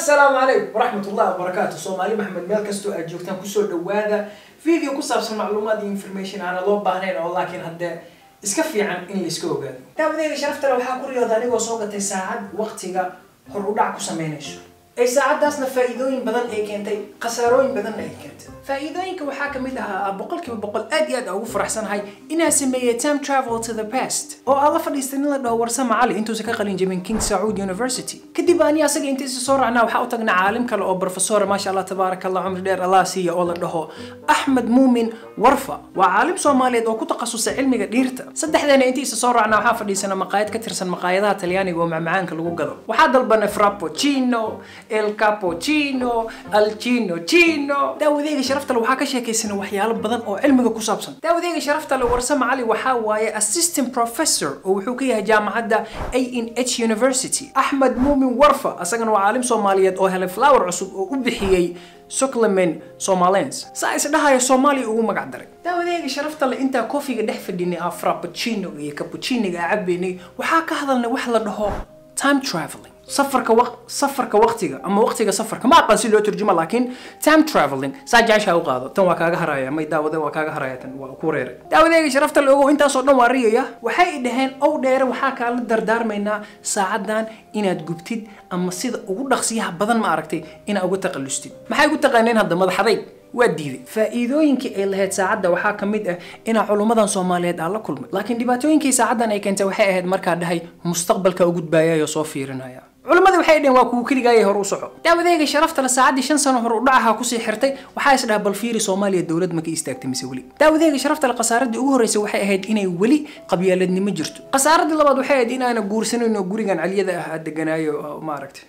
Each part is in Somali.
assalaamu calaykum waraxmat ullahi wabarakaatu soomaali maxamed meel kastoo aad joogtaan kusoo dhawaada video ku saabsan macluumaad iyo information aana loo baahnayn oo laakiin haddee iska fiican in laiska ogaado daawadeega sharaftale waxaa ku riyooda anigoo soo gatay saacad waqtiga hor u dhac ku samaynayso ay saacadaasna faa'iidooyin badan ay keentay khasaarooyin badanna ay keentay faa'iidooyinka waxaa ka mid ahaa boqolkiiba boqol aad iyo aad aan ugu faraxsanahay inaan sameeyey time travel to the past oo aan la fadhiistay nin la dhaho warsama cali intuusan ka qalin jabin king sacuud university kadib ani asaga intiisa soo raacnaa waxaa u tagnaa caalim kale oo professor maasha allah tabaaraka allah cumri dheer allah siiya oo la dhaho axmed muumin warfa waa caalim soomaaliyeed oo ku takhasusay cilmiga dhiirta saddexdeena intiisa soo raacnaa waxaa fadhiisana maqaayad ka tirsan maqaayadaha talyaaniga oo macmacaanka lagu gado waxaa dalbanay frappuccino el cappuccino al chino chino daawadeega sharaftale waxaa ka sheekaysana waxyaalo badan oo cilmiga ku saabsan daawadeega sharaftale warsame cali waxaa waaye assistant professor oo wuxuu ka yahay jaamacadda a n h university axmed muumin warfa asagana waa caalim soomaaliyeed oo helay flower cusub oo u bixiyey suclemen somalens saa is dhahaya soomaaliya ugu magac daray daawadeega sharafta le intaa koofiga dhex fadhinay aa frappuccino iyo cappucciniga aa cabaynay waxaa ka hadalnay wax la dhaho time traveling safarka waq safarka waqtiga ama waqtiga safarka ma aqaan si loo turjumo laakiin time traveling saa jeceshaa u qaado tan waa kaaga haraya may daawade waa kaaga haraya tan waa ku reeray daawadeega sharafta la ogow intaasoo dhan waa riyaya waxay i dhaheen ow dheere waxaa kaala dardaarmaynaa saacadan inaad gubtid ama sida ugu dhaqsiyaha badan ma aragtay inaad uga taqallustid maxay ugu taqaaneen hadda madaxadayg waa diiday faa'iidooyinkii ay lahayd saacadda waxaa ka mid ah inaa culummadan soomaaliyeed aan la kulmay laakiin dhibaatooyinkii saacaddan ay keentay waxay ahayd markaa dhahay mustaqbalka u gudbaayayoo soo fiirinaya culimmadu waxay dhaheen waa kuwa keligaayay hor u soco daawadeega sharaftale saacaddii shan sano hor u dhacaha kusii xirtay waxaa is dhaha bal fiiri soomaaliya dowlad ma ka istaagtay mise weli daawadeega sharaftale khasaaradii ugu horreysay waxay ahayd inay weli qabyaaladnimo jirto khasaaradii labaad waxay ahayd in aana guursanayn oo gurigan caliyada ah aad deganaayo maaragtay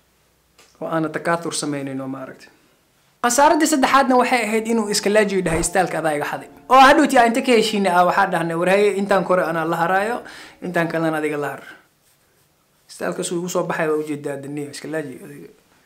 oo aana takaathur samaynayn oo maaragtay khasaaradii saddexaadna waxay ahayd inuu iskalaajiyo dhahay istaalka adaa iga xaday oo hadhowti aan inta ka heshiina ah waxaa dhahnay warhaye intaan kore anaa la haraayo intaan kalena adiga la har istaalkaasuu igu soo baxay waa ujeedaa daniya iskalaaji adiga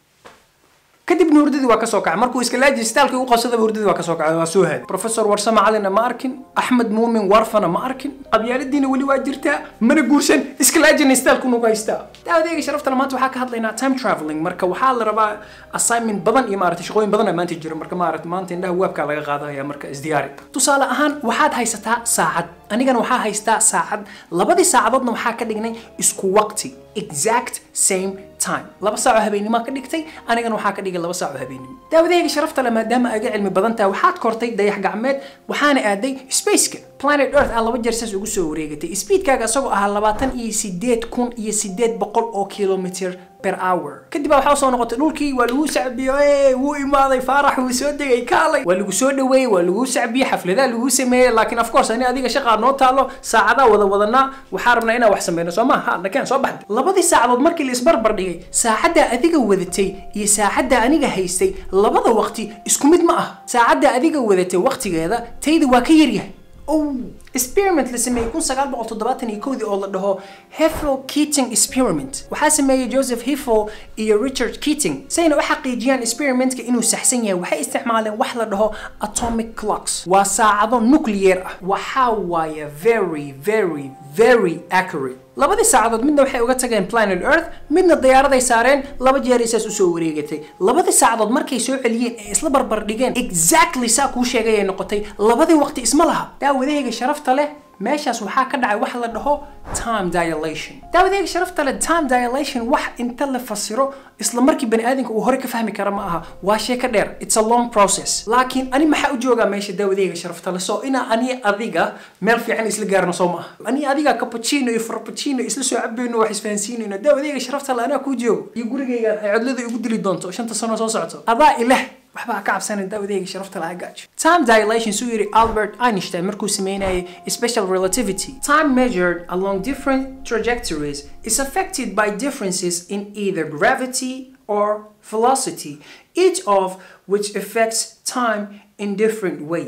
kadibna hurdadii waa kasoo kacay markuu iskalaaji istaalkii u qabsadaba hurdadii waa kasoo kacay waa soo haday professor warsame calina ma arkin axmed muumin warfana ma arkin qabyaaladiina weli waa jirtaa mana guursan iskalaajina istaalku nagu haystaa daawadeega sharaftana maanta waxaa ka hadlaynaa time traveling marka waxaa la rabaa assignment badan iyo maaragtay shaqooyin badan aa maanta jira marka maaragtay maanta indhaha waabkaa laga qaadaya marka isdiyaari tusaale ahaan waxaad haysataa saacad anigana waxaa haystaa saacad labadii saacadoodna waxaa ka dhignay isku waqti exact same time laba saaco habeennimo ka dhigtay anigana waxaa ka dhigay laba saaco habeennimo daawadeega sharafta le maadaama aga cilmi badan tahay waxaad kortay dayax gacmeed waxaana aaday spaceka planet earth aa laba jeer saas ugu soo wareegatay speedkaaga isagoo ahaa labaatan iyo sideed kun iyo sideed boqol oo kilometer per hour kadib baa waxaa soo noqotay dhulkii waa lagu sacbiyo wuu imaaday faarax wuu soo degay kaalay waa lagu soo dhaweeyey waa lagu sacbiyey xafladaa lagu sameeyey laakiin of course ani adiga shaqaa noo taalo saacadaa wada wadanaa waxaa rabnaa inaan wax sameyno soo ma ha nakeen soo baxday labadii saacadood markii la isbarbar dhigay saacaddaa adiga wadatay iyo saacaddaa aniga haystay labada waqti isku mid ma ah saacaddaa adiga wadatay waqtigeeda tayda waa ka yaryahay oh experiment la sameeyey kun sagaal boqol toddobaatan iyo kowdii oo la dhaho Heffel Keating experiment waxaa sameeyey Joseph Heffel iyo Richard Keating sayna u xaqiijiyaan experimentka inuu saxsan yahay waxay isticmaaleen wax la dhaho atomic clocks waa saacado nuclear ah waxaa waaye very very very accurate labadii saacadood midna waxay uga tageen planet earth midna diyaaraday saareen laba jeer isaas usoo wareegatay labadii saacadood markay soo celiyeen ee isla barbar dhigeen exactly saa kuu sheegay ay noqotay labadii waqti isma laha daawadahayga sharafta leh meeshaas waxaa ka dhacay wax la dhaho time dilation daawadayga sharafta leh time dilation wax inta la fasiro isla markii bani aadamka uu hore ka fahmi kara ma aha waa sheeka dheer it's a long process laakiin ani maxaa u joogaa meesha daawadayga sharafta leh soo inaa ani adiga meel fiican isla gaarno soo ma aha ani adiga cappuccino iyo frappuccino isla soo cabayno wax isfahansiinayno daawadayga sharafta leh anaa kuu joogo iyo gurigaygan ay codlada igu dili doonto shanta sano soo socoto adaa ileh waxbaa ka cabsanan daawadayga sharafta laha gaajo time dilation suu yidhi albert einstein markuu sameynayay special relativity time measured along different trajectories is affected by differences in either gravity or velocity each of which affects time in different ways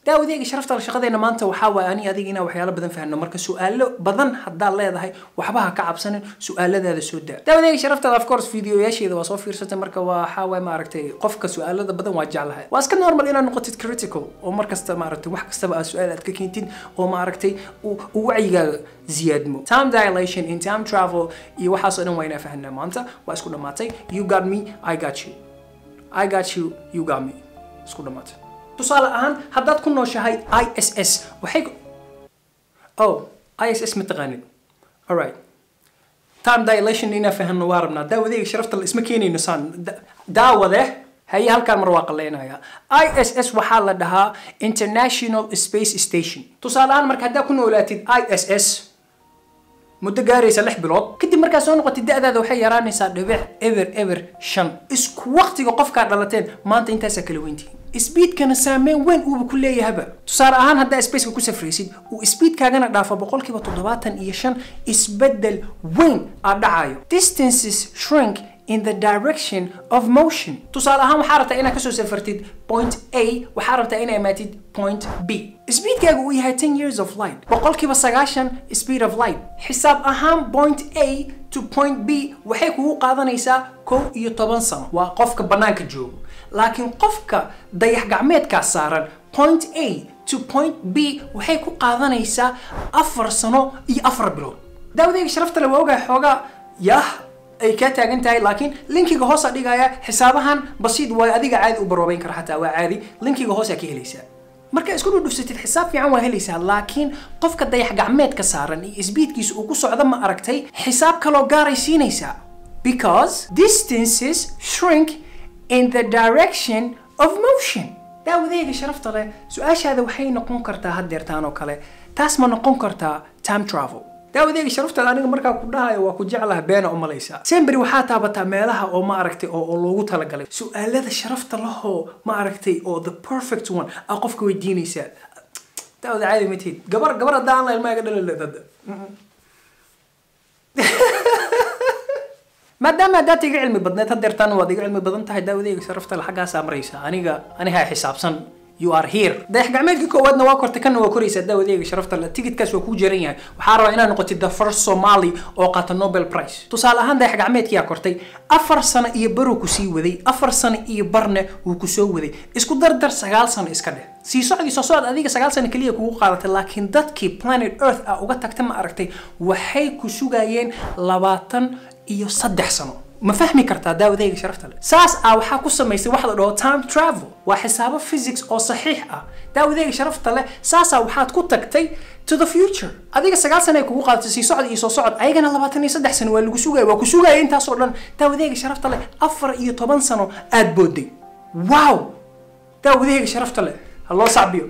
daawadeega sharafta shaqadeena maanta waxaa waay ani adiga inaan waxyaalo badan fahno marka su-aalo badan haddaad leedahay waxba ha ka cabsanin su-aaladaada soo daa daawadeega sharaftaada of course videoyaasheeda waa soo fiirsatay marka waxaa waay maaragtay qofka su-aalada badan waa jeclahay waa iska normal inaad noqotid critical oo markasta maaragtay wax kastaba aad su-aal aad ka keentid oo maaragtay uu wacyigaaga ziyaadmo time dilation in time travel iyo waxaasoo dhan waa inaa fahanaa maanta waa isku dhammaatay you got me i got you i got you you got me isku dhammaatay tusaale ahaan haddaad ku nooshahay i s s waxay oh i s s ma taqaanid alright time dilation inaa fahanno waa rabnaa daawadeega sharafta la isma keenayno saan daawade haye halkaan mar waa qaleynaya i s s waxaa la dhahaa international space station tusaale ahaan marka haddaa ku noolaatid i s s muddo gaaraysa lix bilood kadib markaa soo noqotid da-daada waxay yaraanaysaa dhibic eber eber shan isku waqtiga qofkaa dhalateen maanta intaasaa kala weyntihiin sbiidkana saameyn weyn uuba ku leeyahaba tusaale ahaan haddaa spaceka ku safraysid uu sbiidkaagana dhaafo boqolkiiba toddobaatan iyo shan isbeddel weyn aad dhacayo distances shrink in the direction of motion tusaale ahaan waxaa rabtaa inaad kasoo safartid point a waxaa rabtaa inaa imaatid point b speedkaaga uu yahay ten years of light boqolkiiba sagaashan speed of light xisaab ahaan point a to point b waxay kugu qaadanaysaa kow iyo toban sano waa qofka bannaanka joogo laakiin qofka dayax gacmeedkaa saaran point a to point b waxay ku qaadanaysaa afar sano iyo afar bilood daawadeyga sharafta le waa ogahay xoogaa yah ay kaa taagan tahay laakiin linkiga hoosa dhigaya xisaabahan basiid waa adiga caadi u baroobeyn kara xataa waa caadi linkiga hoosaa ka helaysaa marka isku dhudhufsatid xisaab fiican waa helaysaa laakiin qofka dayax gacmeedka saaran iyo isbiidkiisa uu ku socdo ma aragtay xisaab kaloo gaaray siinaysaa because distances shrink in the direction of motion daawadeega sharafta leh su-aashaada waxay noqon kartaa haddeertaan oo kale taas ma noqon kartaa time travel daawadeega sharaftaada aniga markaa ku dhahayo waa ku jeclaha beena u malaysaa semberi waxaa taabataa meelaha oo ma aragtay oo loogu talagalay su-aalada sharafta lahoo ma aragtay oo the perfect one aa qofka weydiinaysaa daawada caadi ma tihid gabar gabar hadda aan la ilmaa iga dhalaleed hadda maadaama haddaad iga cilmi badneed haddeertaan waad iga cilmi badan tahay daawadeyga sharafta le xaggaasaa maraysaa aniga anigaa xisaabsan you are here dayax gacmeedkii koowaadna waa kortay kana waa koraysaa daawadeega sharafta le tigidkaas waa kuu jaran yahay waxaa rabaa inaad noqotid the first somali oo qaata nobel prize tusaale ahaan dayax gacmeedkiyaa kortay afar sano iyo baruu ku sii waday afar sano iyo barne wuu ku soo waday isku dardar sagaal sano iska dheh sii socdii soo socod adiga sagaal sano keliya kugu qaadatay laakiin dadkii planet earth ah uga tagta ma aragtay waxay ku sugayeen labaatan iyo saddex sano ma fahmi kartaa daawadeyga sharafta leh saas ah waxaa ku samaysay wax la dhaho time travel waa xisaabo physics oo saxiix ah daawadeyga sharafta leh saasaa waxaad ku tagtay to the future adiga sagaal sano ay kugu qaadatay sii socod iyo soo socod ayagana labaatan iyo saddex sano waa lagu sugaya waa ku sugaya intaasoo dhan daawadeyga sharafta leh afar iyo toban sano aad booday wow daawadeyga sharafta leh ha loo sacbiyo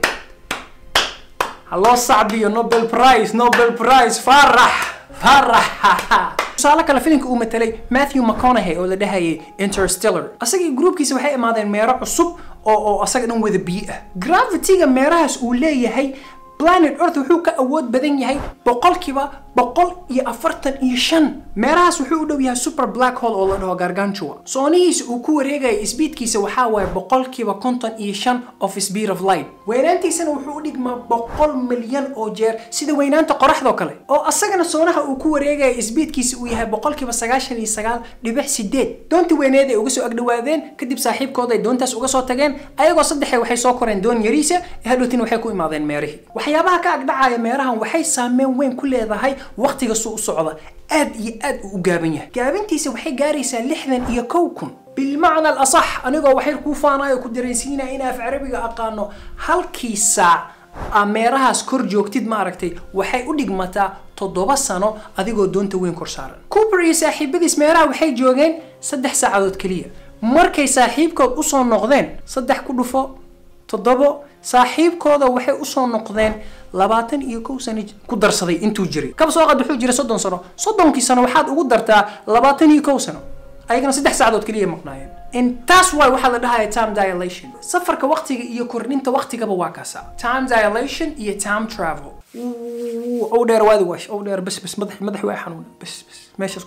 ha loo sacbiyo nobel prize nobel prize farax farax tusaale kale filimka uu matelay matthew mcconaughey oo la dhahayay interstellar asagii gruubkiisa waxay imaadeen meero cusub oo oo asaga dhan wada biyo ah gravity-ga meerahaas uu leeyahay planet earth wuxuu ka awood badan yahay boqolkiiba boqol iyo afartan iyo shan meerahaas wuxuu u dhow yahay super black hole oo la dhaho gargantua soonihiisa uu ku wareegaya sbiidkiisa waxaa waaye boqolkiiba konton iyo shan of speed of light weynaantiisana wuxuu u dhigmaa boqol milyan oo jeer sida weynaanta qoraxdoo kale oo asagana soonaha uu ku wareegaya sbiidkiisa uu yahay boqolkiiba sagaashan iyo sagaal dhibic sideed doontii weyneed ay uga soo agdhawaadeen kadib saaxiibkooda ay doontaas uga soo tageen ayagoo saddexe waxay soo koreen doon yariisa hadhowtina waxay ku imaadeen meerihii waxyaabaha ka agdhacaya meerahan waxay saameyn weyn ku leedahay waqtiga suu u socda aad iyo aad uu u gaaban yahay gaabintiisa waxay gaaraysaa lixdan iyo kow kun bilmacna alasax anigoo waxyar kuu faanayo ku dareensiinaya in af carabiga aqaano halkii saac aa meerahaas kor joogtid maaragtay waxay u dhigmataa toddoba sano adigoo doonta weyn kor saaran cooper iyo saaxiibadiis meeraha waxay joogeen saddex saacadood keliya markay saaxiibkood usoo noqdeen saddex ku dhufo toddobo saaxiibkooda waxay usoo noqdeen labaatan iyo kow sano ku darsaday intuu jiray kaba soo qad wuxuu jiray soddon sano soddonkii sano waxaad ugu dartaa labaatan iyo kow sano ayagana saddex saacadood keliya maqnaayeen intaas waay waxaa la dhahaya time dilation safarka waqtiga iyo kordhinta waqtigaba waa kaasa time dilation iyo time travel ow dheer waadi wash ow dheer bas bas madax madax waa xanuuna bas bas meeshaas ku xir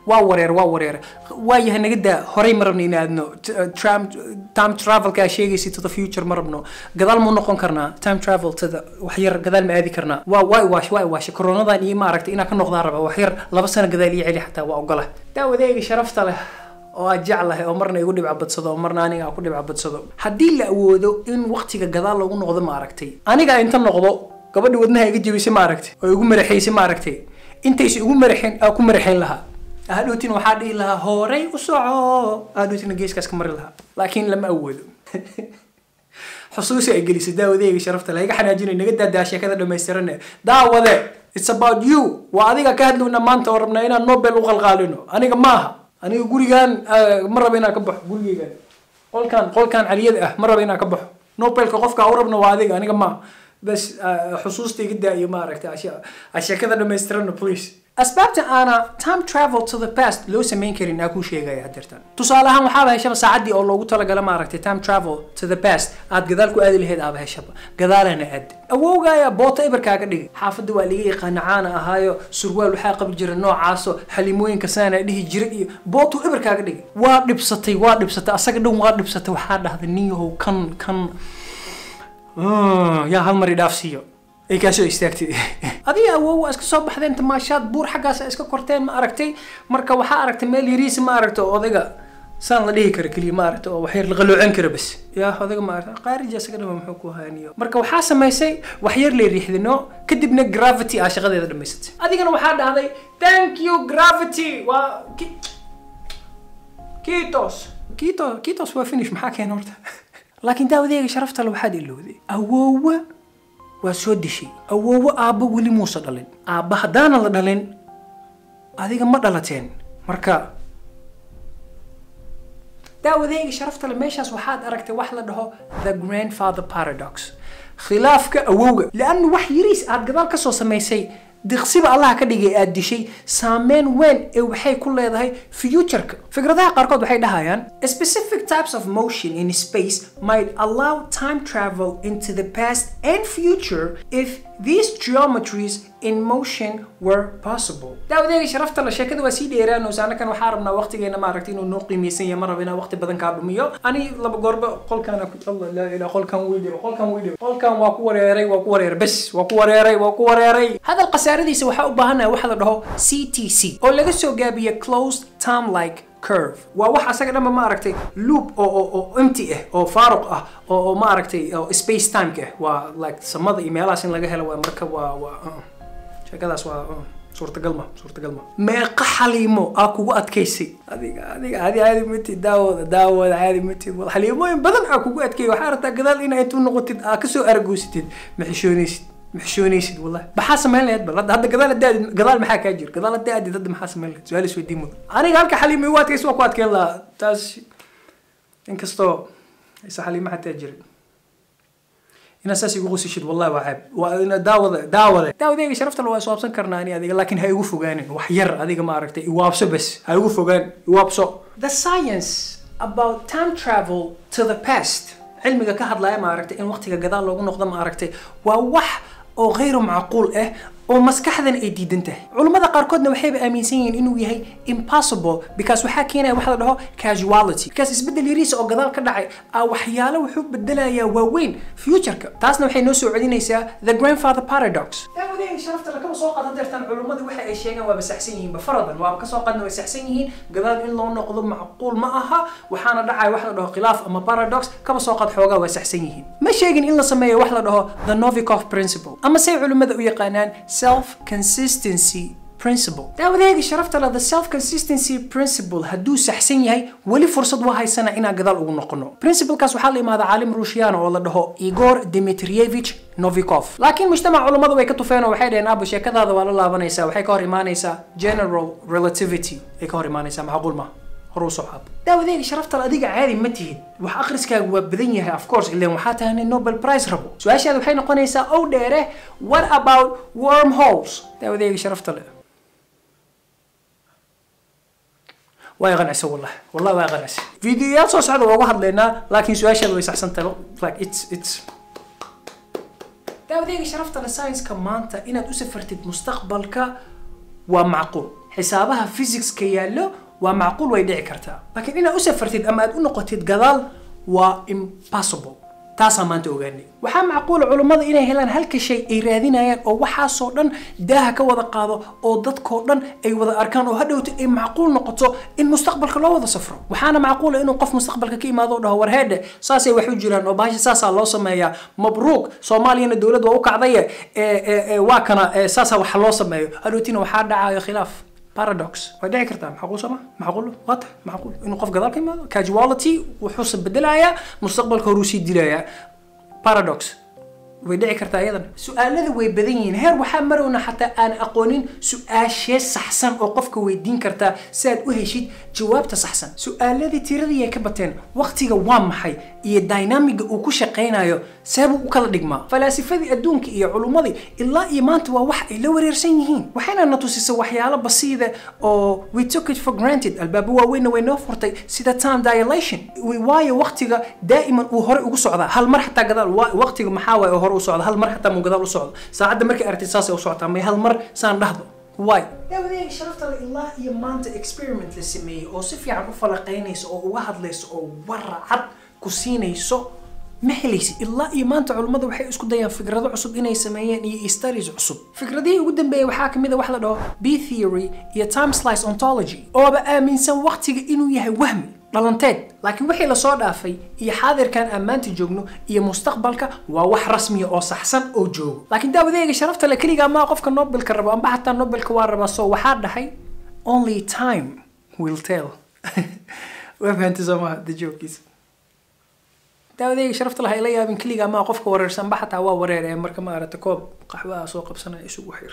waa wareer waa wareer waayahay naga daa horey ma rabno in aadno T- uh, tram- time travelka aa sheegaysa to the future ma rabno gadaal mu noqon karnaa time travel to the wax yar gadaal ma aadi karnaa waa waa waash waa waash koronadan iyo maaragtay inaa ka noqdaan raba wax yar laba sano gadaal iyo celi xataa waa ogola daawadeega sharafta leh oo aad jeclahay oo marna igu dhibca badsado oo marna aniga aan ku dhibca badsado haddii la awoodo in waqtiga gadaal loogu noqdo ma aragtay aniga inta noqdo gabadhi wadnaha iga jebisay ma aragtay oo igu maraxaysay ma aragtay intaysa igu maraxayn aa ku maraxayn lahaa hadhowtin waxaa dhihi lahaa horay u soco hadhowtina geeskaas ka mari lahaa laakiin lama awoodo xusuusi ay gelisay daawadeega sharafta leh iga xanaajinay naga daadaa sheekada dhammaystirane daawade it's about you waa adiga ka hadlowna maanta oo rabnaa inaan nobel u qalqaalino aniga maaha aniga gurigan ah, ma raba inaan ka baxo gurigeygan qolkan qolkan caliyada ah ma raba inaan ka baxo nobelka qofka u rabna waa adiga aniga maaha bas ah, xusuusta iga daa iyo maaragtay ashe- ah, sheekada dhammaystirana please asbaabta aana time travel to the past loo samayn karin aa kuu sheegaya hadeertan tusaale ahaan waxaaba heshaba saacaddii oo loogu talagala maaragtay time travel to the past aad gadaal ku aadi lahayd aaba heshaba gadaalana aad awowgaaya boota ibarkaaga dhigay xaafadda waa liga yaqaana caana ahaayo surwaal waxaa qabi jira noocaaso xalimooyinka saana dhihi jira iyo bootu ibarkaaga dhigay waa dhibsatay waa dhibsatay asaga dhan waa dhibsatay waxaa dhahday nin yahow kan kan Ah, yaa hal mar idhaafsiiyo ay kaasoo istaagtay adiga awow waa iska soo baxdeen tamaashaad buur xaggaas iska korteen ma aragtay marka waxaa aragtay meel yariisa ma aragta oo odayga saan la dhihi kara keliya ma aragta oo waxyar la qaloocan kara bas yaa odayga ma aragta qaarija isaga dhama muxuu ku haaniyo marka waxaa samaysay waxyar lay riixdino kadibna gravity aa shaqadeeda dhamaysatay adigana waxaa dhahday thank you gravity waa ki- kiitos kiito kiitos waa finish maxaa keena horta laakiin daawadeega sharafta le waxaad ilowday awoowa waa soo dishay awoowo aabba weli muusa dhalin aabba haddaanan la dhalin adiga ma dhalateen marka daawadeega sharafta le meeshaas waxaad aragtay wax la dhaho the grandfather paradox khilaafka awowga liannu wax yariis aad gadaal kasoo samaysay diqsiba allaha ka dhigay aad dishay saameyn weyn ee waxay ku leedahay futureka fikradaha qaarkood waxay dhahayaan specific types of motion in space might allow time travel into the past and future if these geometries in motion were possible daawadeega sharafta la sheekada waa sii dheeraanaysa annakan waxaa rabnaa waqtigeena maaragtay inuu noo qiimeysan yahay ma raba inaan waqti badan kaa dhumiyo ani laba goorba qolkaan allah laa ilaa qolkan wiidhibo qolkan wiidhibo qolkan waa ku wareeray waa ku wareeray bes waa ku wareeray waa ku wareeray hadal khasaaradiisa waxaa u baahanahay waxa la dhaho ctc oo laga soo gaabiya closed time like curve waa wax asaga dhanba ma aragtay loop oo oo oo empty ah oo faaruq ah oo oo ma aragtay oo space time-ka ah waa like samada iyo meelahaas in laga helo waa marka waa waa uh, sheekadaas waa uh, suurtagal ma suurtagal ma meeqa xaliimo aa kugu adkaysay adiga adiga adi caadi matid daawooda daawooda caadi matid wal xaliimooyin badan aa kugu adkeeyay waxaa rabtaa gadaal inaa intuu noqotid aa kasoo aragoysatid ma xishoonaysid ma xishoonaysid wallahi maxaa samayn lahayd bal hadda hadda gadaal hadda aadid gadaal maxaa kaa jira gadaal hadda aadid hadda maxaa samayn lahayd su-aal isweydiin mudan aniga halka xaliimo igu adkaysa waa ku adkeyn lahaa taas inkastoo isa xaliimo xataa jirin inaad saas igu qusishid wallahi waa ceeb waa ina daawada daawada daawadayga sharafta la waa iswaabsan karnaa ani adiga laakiin ha igu fogaanin wax yar adiga ma aragtay iwaabso bes ha igu fogaan iwaabso the science about time travel to the past cilmiga ka hadlaya ma aragtay in waqtiga gadaal loogu noqdo ma aragtay waa wax oo غayru macquul ah oo maskaxdan ay diidan tahay culummada qaarkoodna waxayba aaminsan yihiin inuu yahay impossible because waxaa keenaya waxa la dhaho casuality because isbeddel yariisa oo gadaal ka dhacay aa waxyaalo wuxuu bedelayaa waaweyn futureka taasna waxay noo soo celinaysaa the grandfather paradox daawadeen sharafta lakaba soo qadan deertan culummadu waxa ay sheegaan waaba saxsan yihiin ba faradan waaba kasoo qadna way saxsan yihiin gadaal in loo noqdo macquul ma aha waxaana dhacaya wax la dhaho khilaaf ama paradox kaba soo qad xoogaa waa saxsan yihiin ma sheegin in la sameeyo wax la dhaho the novikov principle ama say culimmada u yaqaanaan self consistency principle daawadeega sharafta leh the self consistency principle hadduu saxsan yahay weli fursad waa haysana inaan gadaal ugu noqono principlekaas waxaa la imaada caalim ruushiyana oo la dhaho igor dimitrievich novikov laakiin mujtamac culummadu way ka tufeen oo waxay dhaheen aabo sheekadaada waa la laabanaysaa waxay ka hor imaanaysaa general relativity ay ka hor imaanaysaa macquul ma hor u socaab daawadeega sharafta adiga caadi ma tihid wax akhriskaagu waa badan yahay of course ileen waxaa tahay nin nobel prize rabo su-aashaada waxay noqonaysaa ow dheere what about wormholes daawadeega sharafta leh waa qancisa wallah wallah waa qancisa fiidiyoyaal soo socda waa uga hadlaynaa laakiin su-aashaada way saxsan tahay like it's it's daawadeega sharafta leh science-ka maanta inaad u safartid mustaqbalka waa macquul xisaabaha physicska yaallo waa macquul way dhici kartaa laakiin inaad u safartid ama aad u noqotid gadaal waa impossible taasaa maanta ogaanay waxaa macquula culummada inay helaan halka shay ay raadinayaan oo waxaasoo dhan daaha ka wada qaado oo dadkoo dhan ay wada arkaan oo hadhowta ay macquul noqoto in mustaqbalka loo wada safro waxaana macquula inuu qof mustaqbalka ka imaado oo dhaho warheedhe saasay wax u jiraan oo bahasha saasaa loo sameeyaa mabruuq soomaaliyana dowlad waa u kacdaye waa kana saasaa wax loo sameeyo hadhowtina waxaa dhacayo khilaaf paradox way dhici kartaa macquul sama macquul waa tahay macquul inuu qof gadaal ka imaado casuality wuxuuse bedelayaa mustaqbalka horuu sii dilayaa paradox way dhici kartaa iyadana su-aalada way badan yihiin heer waxaa marowna xataa aan aqoonin su-aashee saxsan oo qofka weydiin kartaa si aad u heshid jawaabta saxsan su-aaladii tiradii ay ka bateen waqtiga waa maxay iyo dynamiga uu ku shaqaynayo seebuu u kala dhigmaa falaasifadii adduunka iyo culummadii ilaa iyo maanta waa wax ay la wareersan yihiin waxayna na tusisay waxyaalo basiida oo we took it for granted albaabo waaweynna way noo furtay sida time dilation waayo waqtiga daa'iman uu hore ugu socdaa hal mar xataa gadaal waqtiga maxaa waaye oo hore u socda hal mar xataa muu gadaal u socdo saacadda markay aragtid saasay u socotaa may hal mar saan dhahdo why daawadeega sharafta le ilaa iyo maanta experiment la sameeyey oo si fiican u falaqaynayso oo uga hadlayso oo waracad ku siinayso ma helaysid ilaa iyo maanta culummada waxay isku dayaan fikrado cusub inay sameeyeen iyo studies cusub fikradihii ugu dambeeyay waxaa kamid a wax la dhaho b theory iyo time slice ontology ooba aaminsan waqtiga inuu yahay wahmi dhalanteed laakiin wixii lasoo dhaafay iyo xaadirkan aan maanta joogno iyo mustaqbalka waa wax rasmiya oo saxsan oo joogo laakiin daawadeega sharafta le keligaa maa qofka nobelka rabo amba xataa nobelka waa rabaa so waxaa dhahay only time will tell waa fahantay soo maha the jokiisa daawadeyga sharafta laha ila yaabin keligaa maa qofka wareersanba xataa waa wareer ee marka maaragta koob qaxwaha soo qabsanaya isugu xir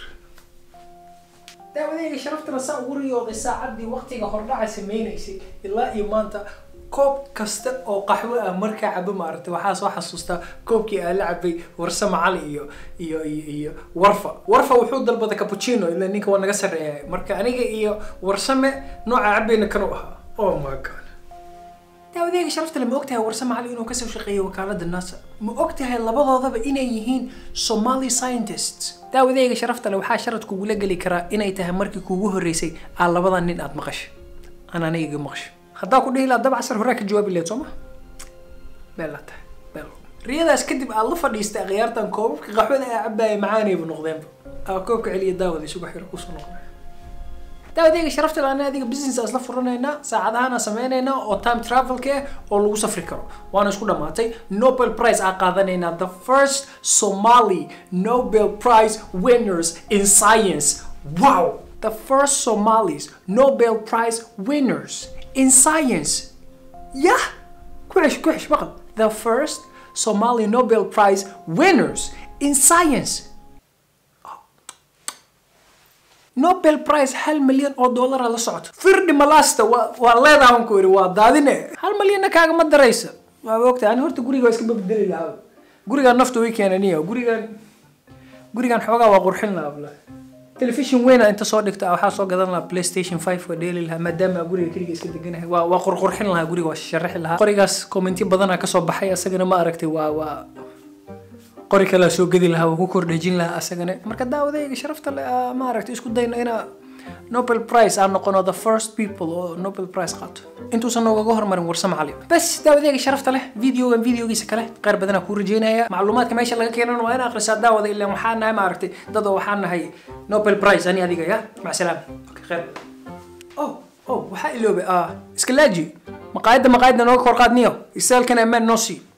daawadeyga sharaftana saa ugu riyooday saacaddii waqtiga hordhaca sameynaysay ilaa iyo maanta koob kasta oo qaxwo ah markaa cabo maaragtay waxaa soo xasuustaa koobkii aan la cabay warsama cali iyo iyo iyo iyo warfa warfa wuxuu dalbaday cappuccino ilaa ninka waa naga sarreeya marka aniga iyo warsame nooca cabayna kanu ahaa oh my god daawadeega sharafta le ma ogtahay warsame cali inuu kasoo shaqeeyay wakaalada nasa ma ogtahay labadoodaba inay yihiin somali scientists daawadeega sharafta le waxaa sharad kugula geli karaa inay tahay markii kuugu horreysay aa labada nin aad maqashay aan aniga iga maqashay haddaa ku dhihi lahaa dab casar horaa ka jawaabi lahayd soo ma beel la tahay beel riyadaas kadib aad la fadhiistay akhyaartan koobabka qaxwada aa cabaaya macaanayba noqdeenba aa koobka celiya daawada isugu xiro kusoo noqonay daawadeega sharafta le ana adiga business isla furanaynaa saacadahaana sameynaynaa oo time travelka ah oo lagu safri karo waana isku dhammaatay nobel prize aa qaadanaynaa the first somali nobel prize winners in science wow the first somalis nobel prize winners in science yah kuxish kuxish maqal the first somali nobel prize winners in science nobel prize hal milyan oo dollara la socoto firdhi malasta waa waa leedahan ku iri waa daadine hal milyanna kaagama daraysa waa ogtahay ani horta guriga waa iska babedeli lahaa gurigaan nafta way keenaniya gurigaan gurigaan xoogaa waa qurxin lahaa bla telefishin weyna inta soo dhigta waxaa soo gadan lahaa playstation five waa dheeli lahaa maadaama guriga keliga iska deganahay waa waa qurqurxin lahaa guriga waa sharaxi lahaa qorigaas commenti badanaa kasoo baxay asagana ma aragtay waa waa qori kalea soo gedi lahaa waa ku kordhejin lahaa asagana marka daawadayga sharafta le maaragtay isku dayno inaa nobel prize aan noqono the first people oo nobel prize qaato intuusan noogaga hormarin warsama cali bas daawadayga sharafta leh videogan videogiisa kale qaar badanaa kuu rajeynaya macluumaadka meesha laga keenan waa in akhrisaa daawada ilaan waxaa nahay maaragtay dad oo waxaa nahay nobel prize ani adiga ya macsalaam khayr oh oh waxaa iloobay iska laaji maqaayadda maqaayadda nooga kor qaadniyo isaalkan ammaan noo sii